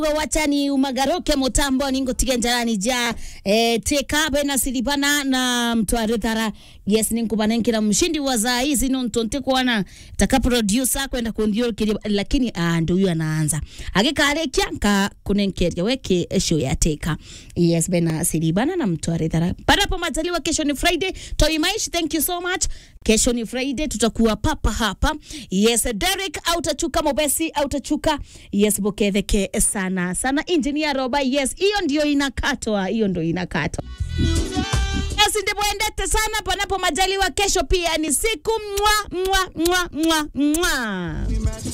wachani umagaruke mutambo ningutige njarani ja eh, tekabe na silibana na mtware thara yes ninkubanenkira mshindi wa za hizi no ntonte kuona taka producer kwenda kundio kiri lakini ah, ndio huyu anaanza agikarekia ka kunenkeria weke show ya teka yes bena silibana na mtware thara panapo majaliwa kesho ni friday toi maish thank you so much kesho ni friday tutakuwa papa hapa yes derek autachuka mobesi autachuka yes boketheke sana sana engineer roba yes hiyo ndio inakatwa hiyo ndio inakatwa yes ndivyo endete sana panapo majaliwa kesho pia ni siku mwa mwa mwa mwa mwa